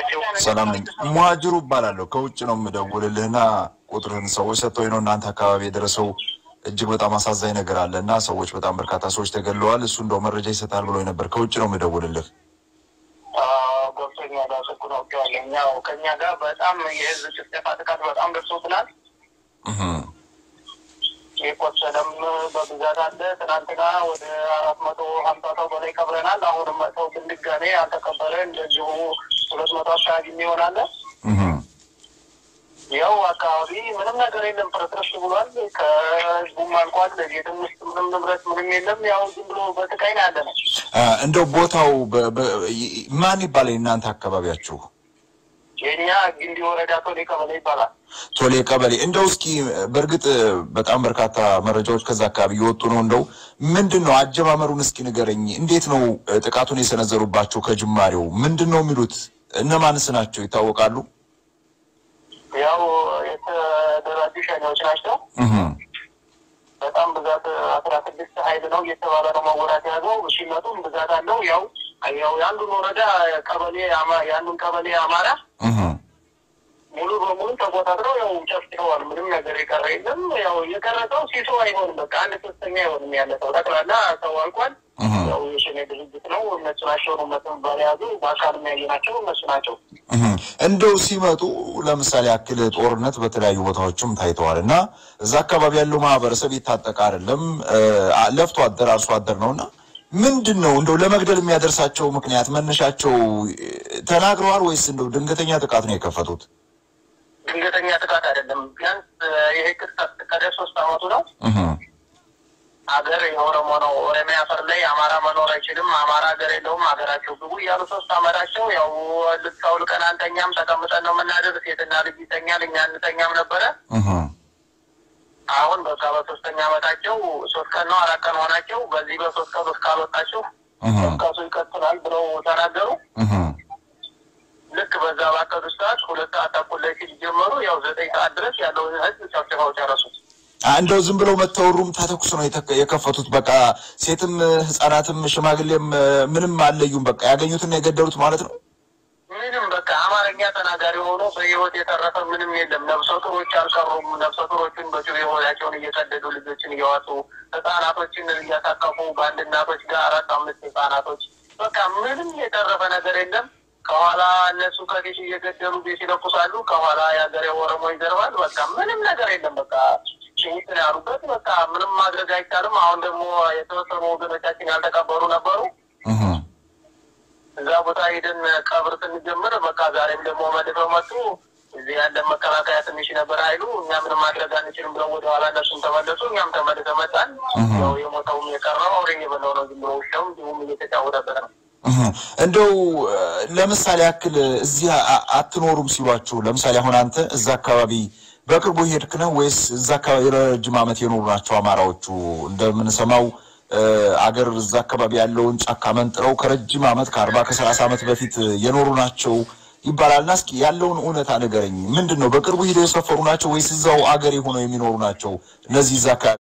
ናቸው? ሰላም ነኝ። ሙሀጅሩ እባላለሁ ከውጭ ነው የምደውልልህና ቁጥርህን ሰዎች ሰጥተው ነው እናንተ አካባቢ የደረሰው እጅግ በጣም አሳዛኝ ነገር አለ እና ሰዎች በጣም በርካታ ሰዎች ተገለዋል። እሱ እንደው መረጃ ይሰጣል ብሎ ነበር። ከውጭ ነው የምደውልልህ። ገብቶኛ ጋር ስኩ ነው ያለኝ። ያው ከእኛ ጋር በጣም የህዝብ ጭፍጨፋ ጥቃት በጣም ደርሶብናል። እህ የቆሰለም በብዛት አለ። ትናንትና ወደ አራት መቶ ሀምሳ ሰው በላይ ቀብረናል። አሁንም መጥተው ድጋሜ ያልተቀበረ እንደዚሁ ሁለት መቶ አካባቢ የሚሆናለ እህ ያው አካባቢ ምንም ነገር የለም፣ ፍርስርስ ብሏል። ከህዝቡም አልቋል። ቤትም ውስጥ ምንም ንብረት ምንም የለም። ያው ዝም ብሎ በስቃይ ነው ያለ ነው። አ፣ እንደው ቦታው በ- በ- ይ- ማን ይባላል እናንተ አካባቢያችሁ? የእኛ ግንዲ ወረዳ ቶሌ ቀበሌ ይባላል። ቶሌ ቀበሌ። እንደው እስኪ በእርግጥ በጣም በርካታ መረጃዎች ከዛ አካባቢ እየወጡ ነው። እንደው ምንድን ነው አጀማመሩን እስኪ ንገረኝ። እንዴት ነው እ፣ ጥቃቱን የሰነዘሩባቸው? ከጅማሬው ምንድን ነው የሚሉት? እነማንስ ናቸው ይታወቃሉ? ያው የተደራጁ ሸኔዎች ናቸው። እህ በጣም ብዛት አስራ ስድስት ሀይል ነው እየተባለ ነው መወራት ያዘው። ሲመጡም ብዛት አለው። ያው ያው የአንዱን ወረዳ ቀበሌ አማ- የአንዱን ቀበሌ አማራ እህ ሙሉ በሙሉ ተቆጣጥረው ያው ጨፍጭፈዋል። ምንም ነገር የቀረ የለም። ያው የቀረጠው ሲሶ አይሆንም። በቃ አንድ ሶስተኛ አይሆንም ያለ ሰው ጠቅላላ ሰው አልቋል። እህ ያው የሸኔ ድርጅት ነው። እነሱ ናቸው ነው መተንባል ያዙ። በአካል የሚያየ ናቸው እነሱ ናቸው። እህ እንደው ሲመጡ ለምሳሌ ያክል ጦርነት በተለያዩ ቦታዎችም ታይተዋል እና እዛ አካባቢ ያለው ማህበረሰብ የታጠቀ አይደለም፣ እ፣ ለፍቶ አደር አርሶ አደር ነው እና ምንድን ነው እንደው ለመግደል የሚያደርሳቸው ምክንያት መነሻቸው እ፣ ተናግረዋል ወይስ እንደው ድንገተኛ ጥቃት ነው የከፈቱት? ድንገተኛ ጥቃት አይደለም። ቢያንስ ይሄ ክስተት ከደ ሶስት አመቱ ነው። እህ ሀገር የኦሮሞ ነው። ኦሮሚያ አፈር ላይ አማራ መኖር አይችልም። አማራ ሀገር የለውም። ሀገራቸው ግቡ እያሉ ሶስት አመታቸው ያው ልትሳውል ቀን አንተኛም ተቀምጠን ነው የምናድር። ሴትና ልጅ ይተኛል፣ እኛ እንተኛም ነበረ። እህ አሁን በቃ በሶስተኛ አመታቸው ሶስት ቀን ነው አራት ቀን ሆናቸው። በዚህ በሶስት ቀን ውስጥ ካልወጣችሁ እህ ቀሱ ይቀጥላል ብለው ተናገሩ። እህ ልክ በዛ ባቀዱ ሰዓት ሁለት ሰዓት ተኩል ላይ ሲጀመሩ ያው ዘጠኝ ሰዓት ድረስ ያለውን ህዝብ ጨፍጭፈው ጨረሱት። እንደው ዝም ብለው መተው ሩም ተተኩስ ነው የተከ- የከፈቱት። በቃ ሴትም ህጻናትም ሽማግሌም እ፣ ምንም አልለዩም። በቃ ያገኙትን የገደሉት ማለት ነው። ምንም በቃ አማርኛ ተናጋሪ ሆኖ በህይወት የተረፈ ምንም የለም። ነፍሰ ጡሮች አልቀሩም። ነፍሰ ጡሮችን በጩቤ ሆዳቸውን እየቀደዱ ልጆችን እያዋጡ ህጻናቶችን እያሳቀፉ በአንድ እናቶች ጋር አራት አምስት ህጻናቶች በቃ ምንም የተረፈ ነገር የለም። ከኋላ እነሱ ከፊት እየገደሉ ቤት ይለኩሳሉ። ከኋላ የሀገሬ ኦሮሞ ይዘርባል። በቃ ምንም ነገር የለም። በቃ ሽኝት ነው ያሉበት። በቃ ምንም ማድረግ አይቻልም። አሁን ደግሞ የተወሰኑ ወገኖቻችን ያልተቀበሩ ነበሩ። እህ እዛ ቦታ ሄደን ቀብር ስንጀምር በቃ ዛሬም ደግሞ መልሰው መጡ። እዚህ ያለን መከላከያ ትንሽ ነበር ኃይሉ እኛ ምንም ማድረግ አንችልም ብለው ወደ ኋላ እነሱም ተመለሱ። እኛም ተመልሰ መጣን። ያው የሞተውም የቀረው አውሬ የበላው ነው። ዝም ብሎ ውሻውም እንዲሁም እየተጫወተበት ነው። እህ እንደው እ፣ ለምሳሌ ያክል እዚህ አ- አትኖሩም ሲሏችሁ፣ ለምሳሌ አሁን አንተ እዛ አካባቢ በቅርቡ ሄድክ ነው ወይስ እዛ አካባቢ ረጅም ዓመት የኖሩ ናቸው አማራዎቹ? እንደምንሰማው እ፣ አገር እዛ አካባቢ ያለውን ጫካ መንጥረው ከረጅም ዓመት ከአርባ ከሰላሳ ዓመት በፊት የኖሩ ናቸው ይባላልና እስኪ ያለውን እውነታ ንገረኝ። ምንድን ነው በቅርቡ ሂደው የሰፈሩ ናቸው ወይስ እዛው አገር የሆነው የሚኖሩ ናቸው እነዚህ እዛ አካባቢ